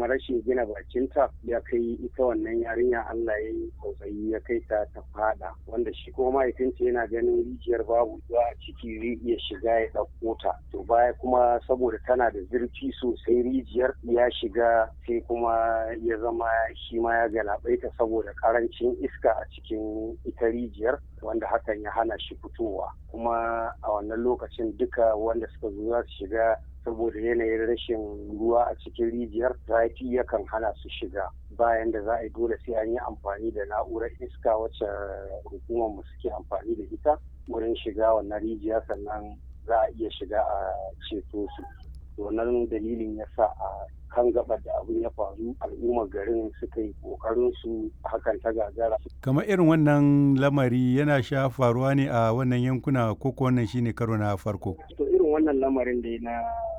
kuma rashin gina bakinta ya kai ita wannan yarinya Allah ya yi tsautsayi ya kai ta ta fada wanda shi kuma mahaifinta yana ganin rijiyar babu ruwa a ciki zai iya shiga ya ɗauko ta to baya kuma saboda tana da zurfi sosai rijiyar ya shiga sai kuma ya zama shi ma ya galabaita saboda karancin iska a cikin ita rijiyar wanda hakan ya hana shi fitowa kuma a wannan lokacin duka wanda suka zo za su shiga saboda yanayin rashin ruwa a cikin rijiyar zafi yakan hana su shiga bayan da za a yi dole sai an yi amfani da na'urar iska wacce hukumar mu suke amfani da ita wurin shiga wannan rijiya sannan za a iya shiga a ceto su wannan dalilin ya sa a kan gaba da abin ya faru al'ummar garin suka yi kokarin su hakan ta gagara kamar irin wannan lamari yana sha faruwa ne a wannan yankuna ko ko wannan shine karo na farko to irin wannan lamarin da na